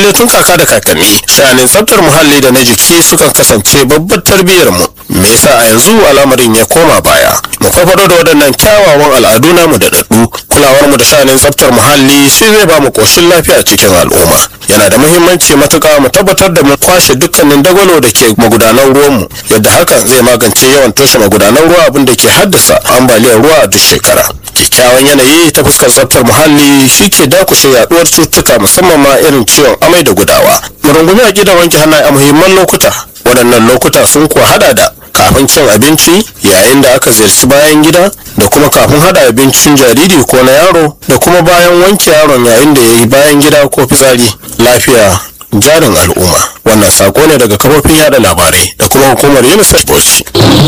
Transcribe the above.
dai tun kaka da kakanni sha'anin tsaftar muhalli da na jiki sukan kasance babbar tarbiyyar mu me yasa a yanzu al'amarin ya koma baya mu farfado da waɗannan kyawawan al'adu namu da daɗu kulawar mu da sha'anin tsaftar muhalli shi zai ba mu koshin lafiya cikin al'umma yana da muhimmanci matuƙa mu tabbatar da mu kwashe dukkanin dagwalo da ke magudanan ruwanmu yadda hakan zai magance yawan toshe magudanan ruwa abin da ke haddasa ambaliyar ruwa a duk shekara kyakkyawan yanayi ta fuskar tsaftar muhalli shi ke dakushe yaduwar cutuka musamman ma irin ciwon amai da gudawa mu rungumi a gidan wanke hannaye a muhimman lokuta waɗannan lokuta sun kuwa hada da kafin cin abinci yayin da aka ziyarci bayan gida da kuma kafin hada abincin jariri ko na yaro da kuma bayan wanke yaron yayin da ya yi bayan gida ko fitsari lafiya jarin al'umma wannan sako ne daga kafofin yada labarai da kuma hukumar unicef bauchi